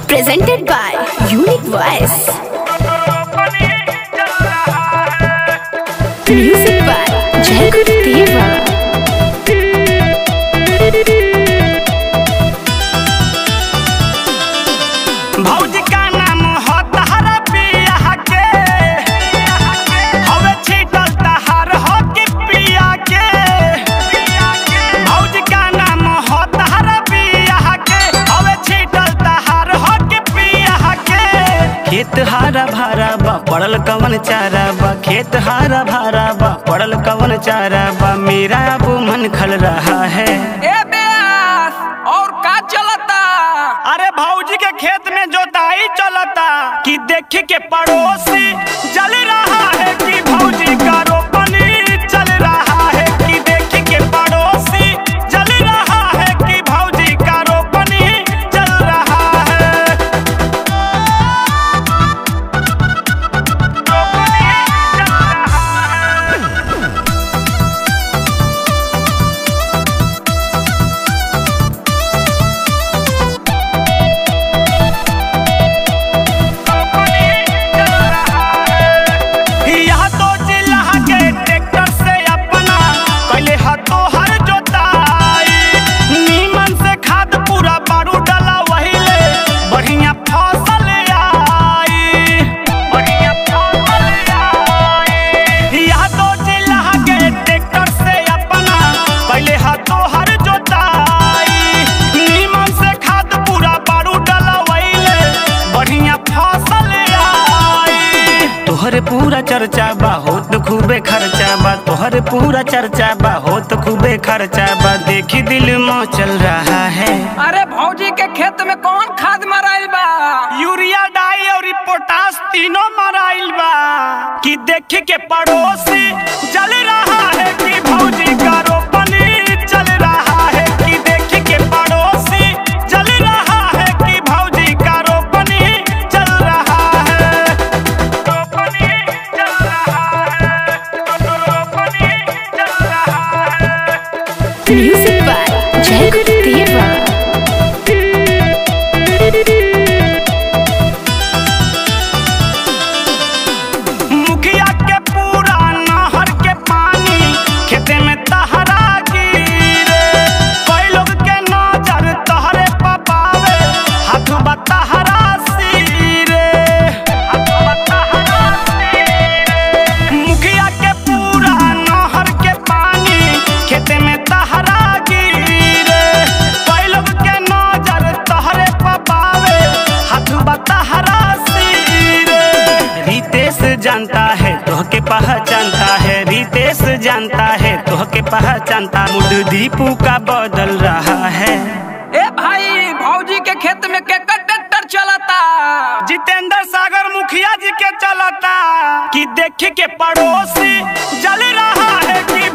presented by Unique Voice. Music by Jacob Deva. भौजी का नाम हो तहरा पिया के हवे छीटल तहार हो के पिया के भौजी का नाम हो तहरा पिया के हवे छीटल तहार हो के पिया के खेत हारा भारा बा पड़ल कवन चारा बा खेत हारा भारा बा पड़ल कवन चारा बा मेरा अब मन खल रहा है ए बेस और का चलता अरे भौजी के खेत में जोताई चलता कि देख के पड़ोसी जल रहा है कि भौजी का रोपनी चल रहा है कि देख के पड़ोसी जल रहा है कि भौजी का रोपनी चल रहा है रोपनी चल रहा है यह तो जिला के ट्रैक्टर से अपना पहले हाथो हर जोताई नीमन से खाद पूरा बारू डाला वही ले बढ़िया फसल आई बढ़िया फसल आई यह तो जिला के ट्रैक्टर से अपना पहले हाथो हर जोताई नीमन से खाद पूरा बारू डाला वही ले बढ़िया फसल आई तोहर पूरा चर्चा बा होत खूबे खर्चा बा तोहर पूरा चर्चा बा होत खूबे खर्चा बा देखी दिल में चल रहा है अरे भौजी के खेत में कौन खाद मराइल बा यूरिया डाई और पोटास तीनों मराइल बा कि देख के पड़ोसी जल रहा है कि भौजी का रोपनी चल रहा है कि देख के पड़ोसी जल रहा है कि भौजी का रोपनी चल रहा है रोपनी चल रहा है रोपनी चल रहा है Music by Jacob Deva. मुखिया के पूरा नहर के पानी खेते में तहरा गिरे कई लोग के नजर तहरे पपावे हाथ बतहरा सिरे हाथ बतहरा सिरे मुखिया के पूरा नहर के पानी खेते में तहरा गिरे कई लोग के नजर तहरे पपावे हाथ बतहरा सिरे रितेश जानता है तोह के पहचानता है रितेश जानता है तोह के पहचानता मुड दीपू का बदल रहा है ए भाई भौजी के खेत में केकर ट्रैक्टर चलता जितेंद्र सागर मुखिया जी के चलता कि देख के पड़ोसी जल रहा है कि